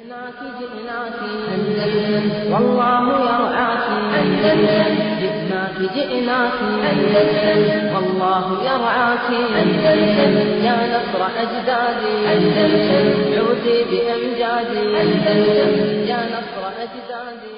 جئناك جئناك أندلس والله يرعاك أندلس جئناك جئناك أندلس والله يرعاك أندلس يا نصر أجدادي أندلس عودي بأمجادي أندلس يا نصر أجدادي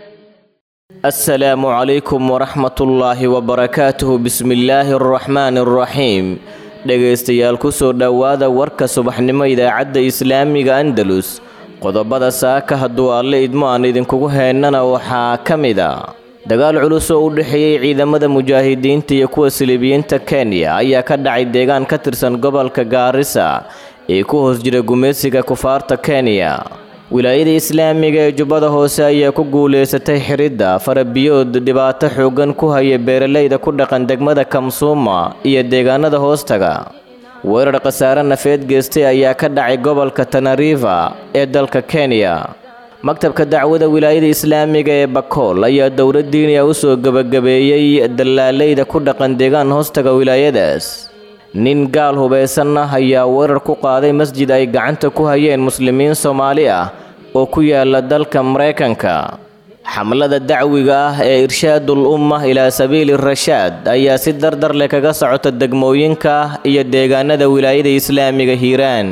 السلام عليكم ورحمة الله وبركاته بسم الله الرحمن الرحيم dhegaystayaal kusoo dhowaada warka subaxnimo idaacadda islaamiga andalus qodobada saaka hadduu alle idmo aan idinkugu heennana waxaa ka mid a dagaal culus oo u dhexeeyey ciidamada mujaahidiinta iyo kuwa silibiyiinta kenya ayaa ka dhacay deegaan ka tirsan gobolka gaarisa ee ku hoos jira gumaysiga kufaarta kenya wilaayada islaamiga ee jubbada hoose ayaa ku guulaysatay xiridda farabiyood dhibaato xooggan ku haya beeralayda ku dhaqan degmada kamsuuma iyo deegaanada hoostaga weerar khasaare nafeed geystay ayaa ka dhacay gobolka tanariva ee dalka kenya maktabka dacwada wilaayada islaamiga ee bakool ayaa dowlad diiniya u soo gebagabeeyey dallaalayda ku dhaqan deegaan hoostaga wilaayadaas nin gaal hubaysan ah ayaa weerar ku qaaday masjid ay gacanta ku hayeen muslimiin soomaali ah oo ku yaala dalka maraykanka xamlada dacwiga ah ee irshaadul umma ilaa sabiili rashaad ayaa si dardar leh kaga socota degmooyinka iyo deegaanada wilaayada islaamiga hiiraan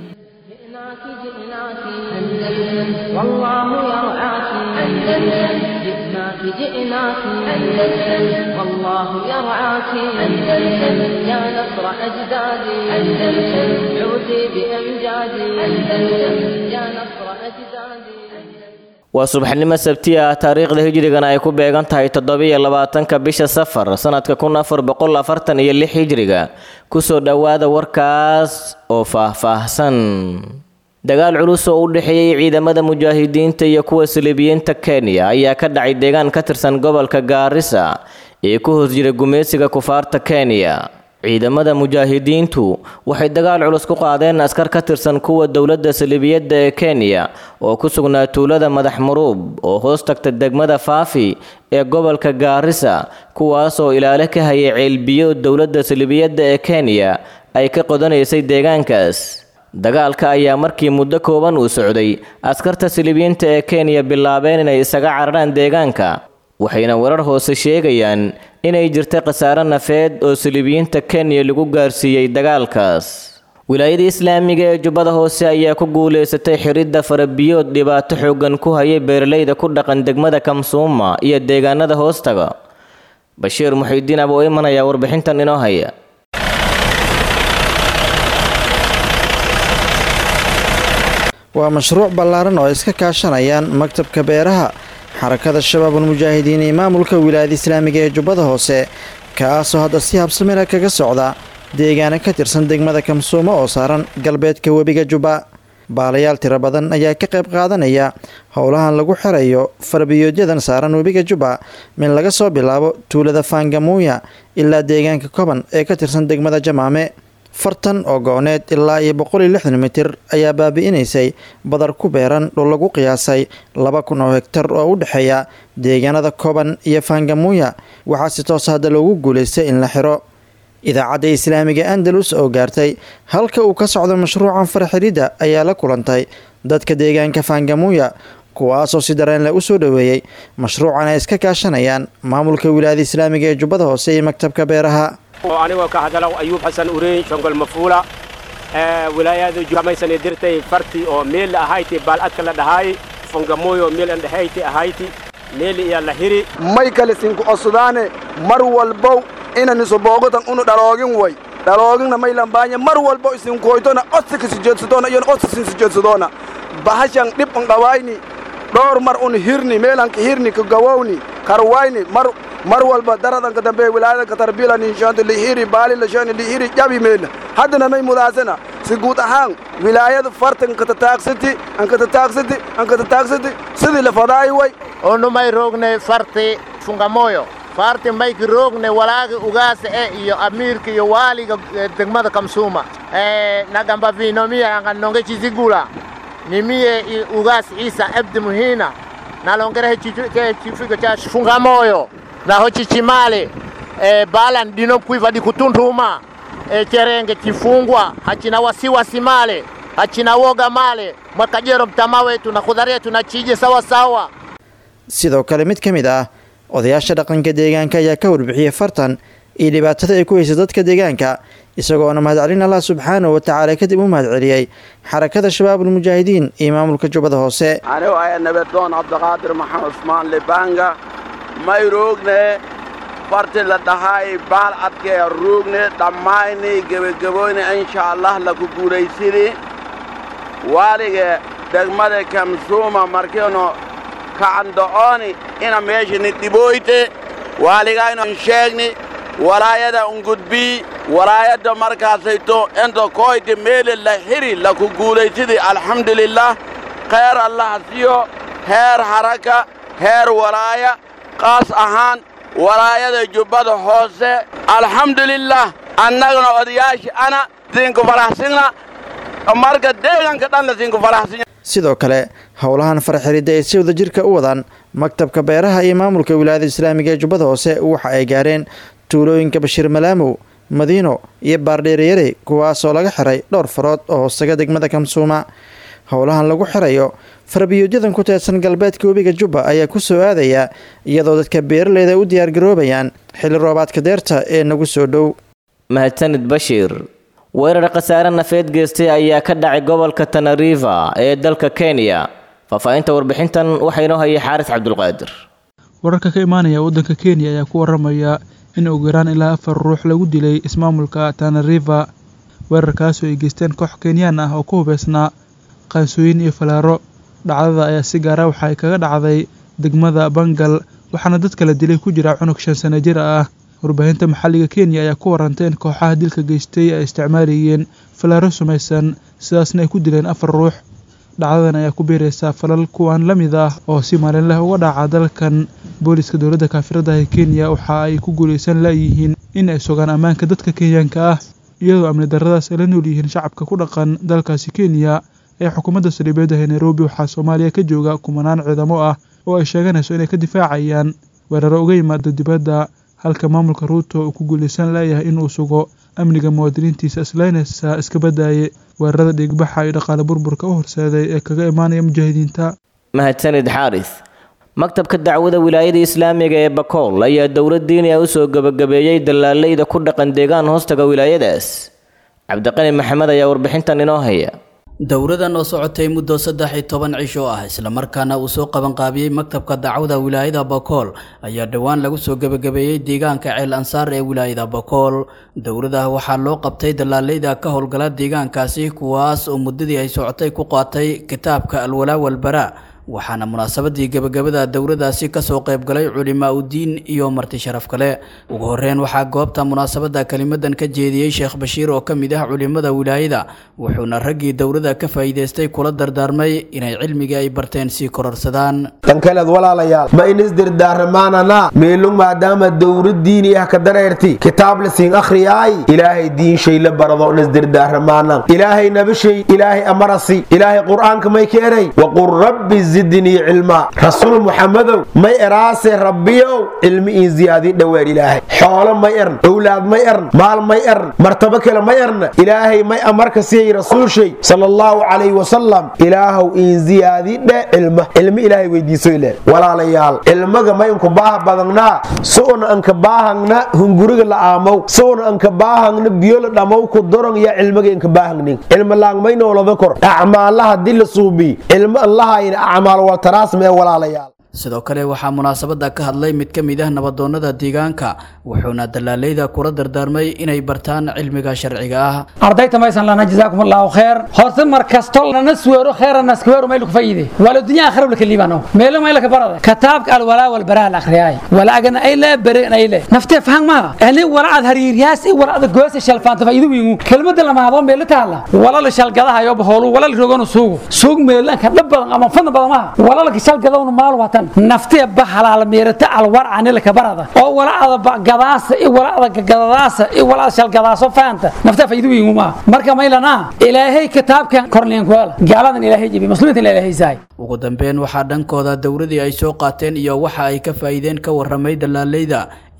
جئناك جئناك أندلس والله يرعاك أندلس جئناك جئناك أندلس والله يرعاك أندلس يا نصر أجدادي أندلس عودي بأمجادي أندلس يا نصر أجدادي waa subaxnimo sabti ah taariikhda hijrigana ay ku beegan tahay toddobiyo labaatanka bisha safar sanadka kun afar boqol afartan iyo lix hijriga kusoo dhowaada warkaas oo faahfaahsan dagaal culus oo u dhexeeyey ciidamada mujaahidiinta iyo kuwa silibiyiinta kenya ayaa ka dhacay deegaan ka tirsan gobolka gaarisa ee ku hoos jira gumaysiga kufaarta kenya ciidamada mujaahidiintu waxay dagaal culus ku qaadeen askar ka tirsan kuwa dowladda salibiyadda ee kenya oo ku sugnaa tuulada madax muruub oo hoos tagta degmada faafi ee gobolka gaarisa kuwaas oo ilaale ka hayay ceelbiyo dowladda salibiyadda ee kenya ay ka qodanaysay deegaankaas dagaalka ayaa markii muddo kooban uu socday askarta silibiyiinta ee kenya bilaabeen inay isaga cararaan deegaanka waxayna warar hoose sheegayaan inay jirtay khasaare nafeed oo silibiyiinta kenya lagu gaarsiiyey dagaalkaas wilaayada islaamiga ee jubbada hoose ayaa ku guulaysatay xiridda farabiyood dhibaato xooggan ku hayay beeralayda ku dhaqan degmada kamsuuma iyo deegaanada hoostaga bashiir muxiidiin aboo iman ayaa warbixintan inoo haya waa mashruuc ballaaran oo ay iska kaashanayaan maktabka beeraha xarakada shabaabul mujaahidiin iyo maamulka wilaayada islaamiga ee jubbada hoose kaasoo hadda si habsamila kaga socda deegaana ka tirsan degmada kamsuumo oo saaran galbeedka webiga jubba baalayaal tiro badan ayaa ka qayb qaadanaya howlahan lagu xirayo farbiyooodyadan saaran webiga jubba min laga soo bilaabo tuulada faangamuuya ilaa deegaanka koban ee ka tirsan degmada jamaame fartan oo go-need ilaa iyo boqol iyo lixdan mitir ayaa baabi'inaysay badar ku beeran dhul lagu qiyaasay laba kun oo hegtar oo u dhexeeya deegaanada koban iyo faangamuuya waxaa si toos hadda loogu guulaystay in la xiro idaacadda islaamiga andalus oo gaartay halka uu ka socdo mashruucan farxiridda ayaa la kulantay dadka deegaanka faangamuuya kuwaasoo si dareen leh u soo dhoweeyey mashruucan ay iska kaashanayaan maamulka wilaayada islaamiga ee jubbada hoose iyo maktabka beeraha anigoo ka hadalow ayuub xasan ureyn shongol mafuula wilaayada jamaysani dirtay farti oo meel ahayti baaladka la dhahaay fongamoyo meel an dhahayti ahayti meel iya la hiri may kale sinku osudaane mar walbow inan isoboogotan unu dhaloogin way dhalooginna may lambaanya mar walbo isinkoytona odsika sijeedsadoona iyon odsisin sijeedsadoona bahashan dhib un dhawayni dhowr mar un hirni meelanka hirni ka gawowni karwayni mar mar walba daradanka dambe wilaayadanka tarbila ninshaanta lihiri baali lashani lihiri jabi meelna haddana may mudaasana si guud ahaan wilaayada farta nkatataaqsiti ankatataaqsiti ankatataaqsiti sidii la fadaayi way onu may roogne farti fungamoyo farti mayki roogne walaagi ugaasa e iyo amiirka iyo waaliga degmada kamsuuma nagamba vinomiya anga nonge chizigula nimiye ugas isa abdi muhina nalongerehe chifigo cha fungamoyo naho chichimale e, balan dino kuiva di kutuntuma e, cherenge chifungwa hachina wasiwasi male hachinawoga male mwakajero mtama wetu na khudharia tunachije sawa sawa sidoo kale mid ka mid ah odayaasha dhaqanka deegaanka ayaa ka warbixiyey fartan iyo dhibaatada ay ku haysa dadka deegaanka isagoona mahadcelin allah subxaanahu watacaala kadib u mahadceliyey xarakada shabaabulmujaahidiin iyo maamulka jubbada hoose anigu aya nabadoon cabdiqaadir maxamed cusmaan libanga may roogne farti la dhahay baal adkee roogne dhammayni gebagaboyne insha allah laku guulaysini waalige degmada kamsuuma markiinu kacando'ooni ina meeshani dhibooyte waaligaynu sheegni walaayada ungudbii walaayadda markaasayto inta koyte meele la xiri laku guulaysidi alxamdulilah khayr allaha siyo heer haraka heer walaaya qaas ahaan walaayada jubbada hoose alxamdulilah annagana odayaashii ana siinku faraxsina marka deegaanka dhanna siinku faraxsinya sidoo kale howlahan farxiridda ay si wada jirka u wadaan maktabka beeraha iyo maamulka wilaayada islaamiga ee jubbada hoose waxa ay gaareen tuulooyinka bashiir malaamow madiino iyo baardheereyare kuwaasoo laga xiray dhowr farood oo hoostaga degmada kamsuuma howlahan lagu xirayo farbiyuudyadan ku teedsan galbeedka webiga jubba ayaa ku soo aadaya iyadoo dadka beeraleyda u diyaargaroobayaan xilli roobaadka deerta ee nagu soo dhow mahadsanid bashiir weerar khasaare nafeed geystay ayaa ka dhacay gobolka tanariva ee dalka kenya faahfaahinta warbixintan waxaa inoo hayay xaaris cabdulqaadir wararka ka imaanaya waddanka kenya ayaa ku waramaya in ugu yaraan ilaa afar ruux lagu dilay ismaamulka tanariva weerarkaasoo ay geysteen koox kenyaan ah oo ku hubeysnaa qaansooyin iyo falaaro dhacdada ayaa si gaara waxa ay kaga dhacday degmada bangal waxaana dadka la dilay ku jira cunug shan sano jir ah warbaahinta maxalliga kenya ayaa ku warantay in kooxaha dilka geystay ay isticmaalayeen falaaro sumaysan sidaasna ay ku dileen afar ruux dhacdadan ayaa ku biiraysaa falal kuwan la mid ah oo si maalinleh uga dhaca dalkan booliska dowladda kaafirada ee kenya waxa ay ku guulaysan layihiin in ay sugaan ammaanka dadka kenyaanka ah iyadoo amni darradaas ay la nool yihiin shacabka ku dhaqan dalkaasi kenya ee xukuumadda saldhibeeda ee nairobi waxaa soomaaliya ka jooga kumanaan ciidamo ah oo ay sheeganayso inay ka difaacayaan weeraro uga yimaado dibadda halka maamulka ruuto uu ku guulaysan layahay inuu sugo amniga muwaadiniintiisa islaynaysa iska badaaye weerarada dhiigbaxa iyo dhaqaale burburka u horseeday ee kaga imaanaya mujaahidiinta mahadsanid xaaris maktabka dacwada wilaayada islaamiga ee bakool ayaa dowlad diiniya u soo gebagabeeyey dallaaleyda ku dhaqan deegaan hoostaga wilaayadaas cabdiqani maxamed ayaa warbixintan inoo haya dowladan oo socotay muddo saddex iyo toban cisho ah islamarkaana uu soo qabanqaabiyey maktabka dacwada wilaayada bakool ayaa dhowaan lagu soo gebagabeeyey deegaanka ceel ansaar ee wilaayada bakool dowlada waxaa loo qabtay dallaaleyda ka howlgala deegaankaasi kuwaas oo muddadii ay socotay ku qaatay kitaabka alwalaa walbaraa waxaana munaasabadii gebagabada dowladaasi kasoo qaybgalay culimaa udiin iyo marti sharaf kale ugu horeyn waxaa goobta munaasabada kelimadan ka jeediyey sheekh bashiir oo ka mid ah culimada wilaayada wuxuuna raggii dowlada ka faa'iidaystay kula dardaarmay inay cilmigii ay barteen sii kororsadaan dhankaleed walaalayaal ma inis dirdaaramaanana meelung maadaama dowlad diini ah ka dareerti kitaab la siin akhriyaay ilaahay diin shay la barado inis dirdaaramaana ilaahay nabishay ilaahay amarasi ilaahay qur'aanka may keenay waqul rabbi zidnii cilma rasuul muxamadow may eraase rabbiyow cilmi ii ziyaadii dhoweer ilaahay xoolo may ern owlaad may ern maal may ern martabo kale may erna ilaahay may amarka siyay rasuulshay sala allahu calayhi wasalam ilaahow ii ziyaadii dhe cilma cilmi ilaahay weydiiso ile walaalayaal cilmaga may unka baaha badangnaa su'una anka baahangna hunguriga la aamow su'una anka baahangna biyo la dhamow ku dorong ya cilmiga inka baahangnin cilma laang may noolada kor acmaalaha di la suubi cilmo allahayna acmaal waltaraasma ee walaalayaal sidoo kale waxaa munaasabada ka hadlay mid ka mid ah nabadoonnada deegaanka wuxuuna dallaaleyda kula dardaarmay inay bartaan cilmiga sharciga ah ardayta maysan lana jazaakum allahu khayr horta mar kasto lana suweero khayran askuweero maylu kufayide wala dunya akhira wala kalibano meelo mayla ka barada kitaabka al wala wal bara al akhriyay wala agana ay la bare ay la nafte faham ma ani wala ad hariiryaas ay wala ad goose shalfaanta faa'iido wiigu kelmadda lama hado meelo taala wala la shalgadaha yo baholu wala la rogano suugo suug meelan ka dhab badan ama fan badan ma wala la shalgadawna maal watan naftee bahalaal meerata alwarcani laka barada oo walacada gadaasa i walacda gadadaasa i walacda shalgadaaso faanta naftee faydu wiinguma marka maylana ilaahay kitaabkan korleen kuala gaaladan ilaahay jibi muslimiintan ilaahay saay ugu dambeyn waxaa dhankooda dowladii ay soo qaateen iyo waxa ay ka faa'iideen ka warramay dallaaleyda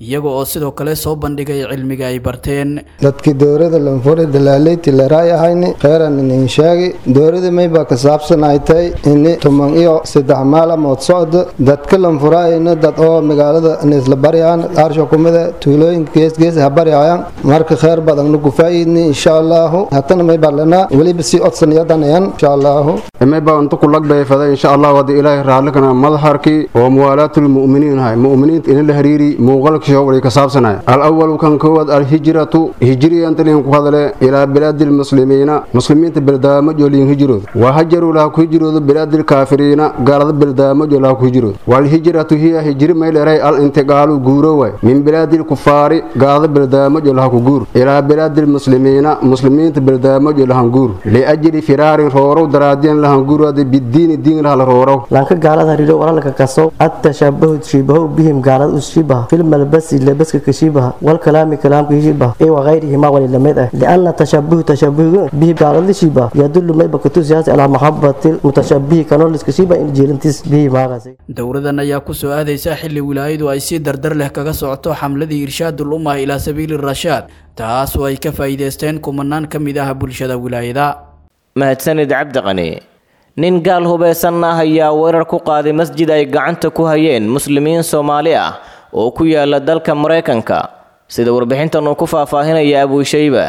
iyaga oo sidoo kale soo bandhigay cilmiga ay barteen dadkii dowlada lanfuri dalaaleyti laraay ahayni kheyran inin sheegi dowlada maybaa ka saabsan ay tahay ini tuman iyo saddex maalamood socdo dadka lanfuraayna dad oo magaalada nisla baryaan aarsha kumida tuulooyinka geesgees ha baryayaan marka kheyr badanna ku faa'iidni insha allahu hatana maybaa lanaa weliba sii odsan yadanayan insha allahu maybaa inta ku lagbayfada insha allahu hadda ilaahay raallikana madaxarkii oo muwaalaatul mu'miniin hay mu'miniinta ina la hariiri muuqaalka shawri ka saabsanaya al-awalu kan koowaad alhijratu hijriyantalin ku hadale ilaa bilaadi lmuslimiina muslimiinta beldaamo jooliin hijrooda wa hajaruu laha ku hijroodo bilaadi lkaafiriina gaalada beldaamo joo laha ku hijrooda walhijratu hiya hijri mayleray al intiqaalu guuro waay min bilaadi lkufaari gaalada beldaamo joo laha ku guur ilaa bilaadi lmuslimiina muslimiinta beldaamo joo lahan guur liajli firaarin roorow daraadiyan lahan guurada bidiini diin laha la roorow lanka gaalada hariiro walalka kaso التشبه تشبه بهم قال الشبه في الملبس لبس كشبه والكلام كلام كشبه اي وغيرهما وللمد لان التشبه تشبه به قال الشبه يدل ما بكتو سياسة على محبة المتشبه كانوا لسكشبه ان جيرنتس به ما غزي dowladan ayaa ku soo aadaysa xilli wilaayadu ay si dardar leh kaga socoto xamladii irshaadul ummah ilaa sabiili rashaad taas oo ay ka faa'iidaysteen kumanaan ka mid ah bulshada wilaayada mahadsanid cabdiqani nin gaal hubeysan ah ayaa weerar ku qaaday masjid ay gacanta ku hayeen muslimiin soomaali ah oo ku yaala dalka maraykanka sida warbixintan uu ku faahfaahinaya abuushayba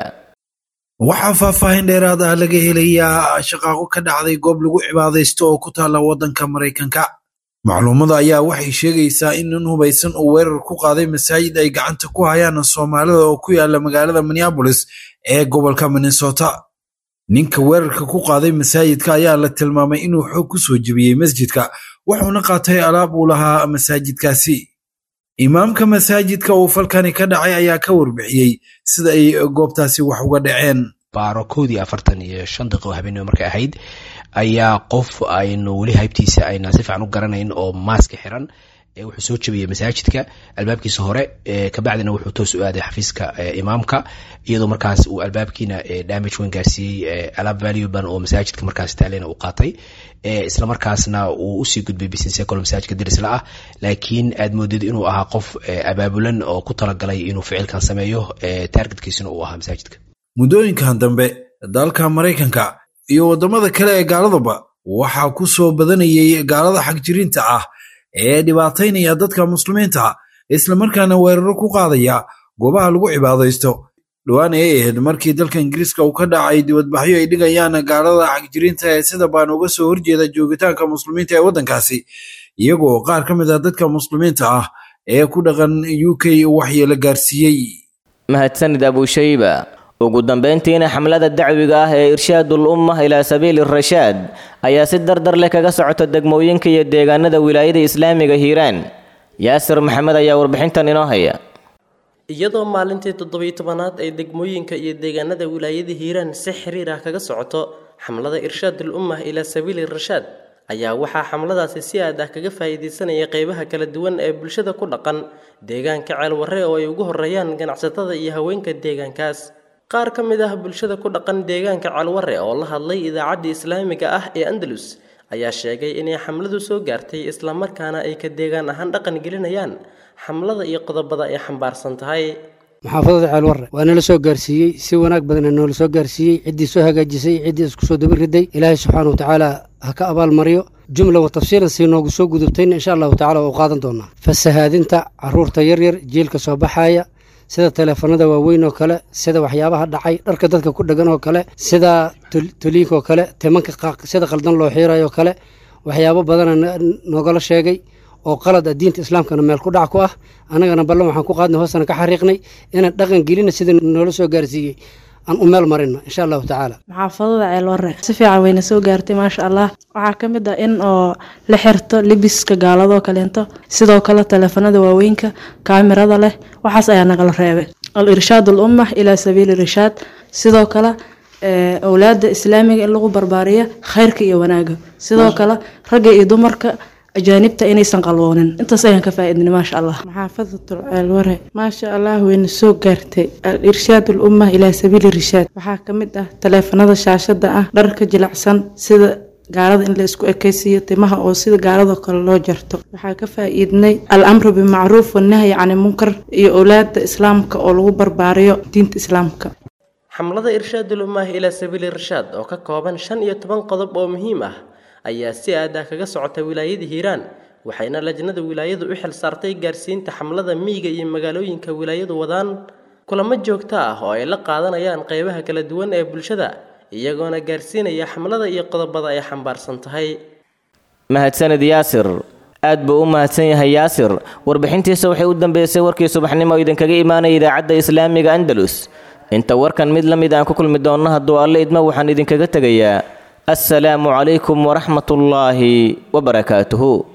waxaa faahfaahin dheeraad ah laga helayaa shaqaaqo ka dhacday goob lagu cibaadaysto oo ku taalla waddanka maraykanka macluumada ayaa waxay sheegaysaa in nin hubaysan uu weerar ku qaaday masaajid ay gacanta ku hayaan soomaalida oo ku yaala magaalada minneabolis ee gobolka minnesota ninka weerarka ku qaaday masaajidka ayaa la tilmaamay inuu xoog ku soo jebiyey masjidka wuxuuna qaatay alaab uu lahaa masaajidkaasi imaamka masaajidka uu falkani ka dhacay ayaa ka warbixiyey sida ay goobtaasi wax uga dhaceen baaro koodii afartan iyo shan daqiiqo habeenimo markay ahayd ayaa qof aynu weli haybtiisa ayna si fiican u garanayn oo maaska xiran wuxuu soo jabiyey masaajidka albaabkiisa hore kabacdina wuxuu toos u aaday xafiiska imaamka iyadoo markaas uu albaabkiina damage weyn gaarsiiyey alaab valuban oo masaajidka markaas taalena u qaatay isla markaasna uu usii gudbay business ecol masaajidka dirisla ah laakiin aad moodid inuu ahaa qof abaabulan oo ku talagalay inuu ficilkan sameeyo targetkiisuna uu ahaa masaajidka muddooyinkan dambe dalka maraykanka iyo waddamada kale ee gaaladaba waxaa ku soo badanayay gaalada xagjirinta ah ee dhibaataynaya dadka muslimiinta islamarkaana weeraro ku qaadaya goobaha lagu cibaadaysto dhowaan ay ahayd markii dalka ingiriiska uu ka dhacay dibadbaxyo ay dhigayaan gaalada xagjirinta ee sida baan uga soo horjeeda joogitaanka muslimiinta ee waddankaasi iyagoo qaar ka mid ah dadka muslimiinta ah ee ku dhaqan u k waxyeelo gaarsiiyey mahadsanid abuushayba ugu dambeyntiina xamlada dacwiga ah ee irshaadul ummah ilaa sabiili rashaad ayaa si dardar leh kaga socota degmooyinka iyo deegaanada wilaayada islaamiga hiiraan yaasir maxamed ayaa warbixintan inoo haya iyadoo maalintii toddobiyo tobanaad ay degmooyinka iyo deegaanada wilaayada hiiraan si xiriir ah kaga socoto xamlada irshaadul ummah ilaa sabiili rashaad ayaa waxaa xamladaasi si aad ah kaga faa'iidaysanaya qeybaha kala duwan ee bulshada ku dhaqan deegaanka ceelwarre oo ay ugu horeeyaan ganacsatada iyo haweenka deegaankaas qaar ka mid ah bulshada ku dhaqan deegaanka calware oo la hadlay idaacaddii islaamiga ah ee andalus ayaa sheegay inay xamladu soo gaartay islamarkaana ay ka deegaan ahaan dhaqan gelinayaan xamlada iyo qodobada ay xambaarsan tahay maxaafadada ceelwarre waa nala soo gaarsiiyey si wanaag badana noola soo gaarsiiyey ciddii soo hagaajisay ciddii isku soo daba riday ilaahay subxaana wa tacaala ha ka abaalmariyo jumla wa tafsiilan si noogu soo gudubtayna insha allahu tacala waa u qaadan doonaa fasahaadinta caruurta yaryar jiilka soo baxaaya sida teleefanada waaweyn oo kale sida waxyaabaha dhacay dharka dadka ku dhegan oo kale sida toliinka oo kale timanka sida qaldan loo xiirayo kale waxyaabo badana noogala sheegay oo qalad ah diinta islaamkana meel ku dhac ku ah annagana ballan waxaan ku qaadnay hoostana ka xariiqnay inaan dhaqan gelina sida noola soo gaarsiiyey aan u meel marino insha allahu tacaala maxaafadada ceelwarre si fiican wayna soo gaartay maasha allah waxaa ka mid ah in oo la xirto libiska gaaladoo kaleento sidoo kale taleefanada waaweynka kaamirada leh waxaas ayaa nagala reebay al irshaad al ummah ilaa sabiili irshaad sidoo kale owlaada islaamiga in lagu barbaariyo khayrka iyo wanaaga sidoo kale ragga iyo dumarka ajaanibta inaysan qalwoonin intaas ayaan ka faa'iidnay maasha allah maxaafadatul ceelware maasha allah wayna soo gaartay al irshaad ummah ilaa sabiili irshaad waxaa ka mid ah taleefanada shaashada ah dharka jilicsan sida gaalada in la isku ekaysiiyo timaha oo sida gaaladoo kale loo jarto waxaa ka faa'iidnay al amru bimacruuf wanahyi cani munkar iyo owlaada islaamka oo lagu barbaariyo diinta islaamka xamlada irshaadul ummah ilaa sabiili irshaad oo ka kooban shan iyo toban qodob oo muhiim ah ayaa si aadah kaga socota wilaayada hiiraan waxayna lajnada wilaayadu u xil saartay gaarsiinta xamlada miyiga iyo magaalooyinka wilaayadu wadaan kulamo joogto ah oo ay la qaadanayaan qeybaha kala duwan ee bulshada iyagoona gaarsiinaya xamlada iyo qodobada ay xambaarsan tahay mahadsanid yaasir aad buu u mahadsan yahay yaasir warbixintiisa waxay u dambeysay warkii subaxnimo oo idinkaga imaanaya idaacadda islaamiga andalus inta warkan mid la mid aan ku kulmi doonno hadduu alle idmo waxaan idinkaga tegayaa assalaamu calaykum waraxmatullaahi wabarakaatuhu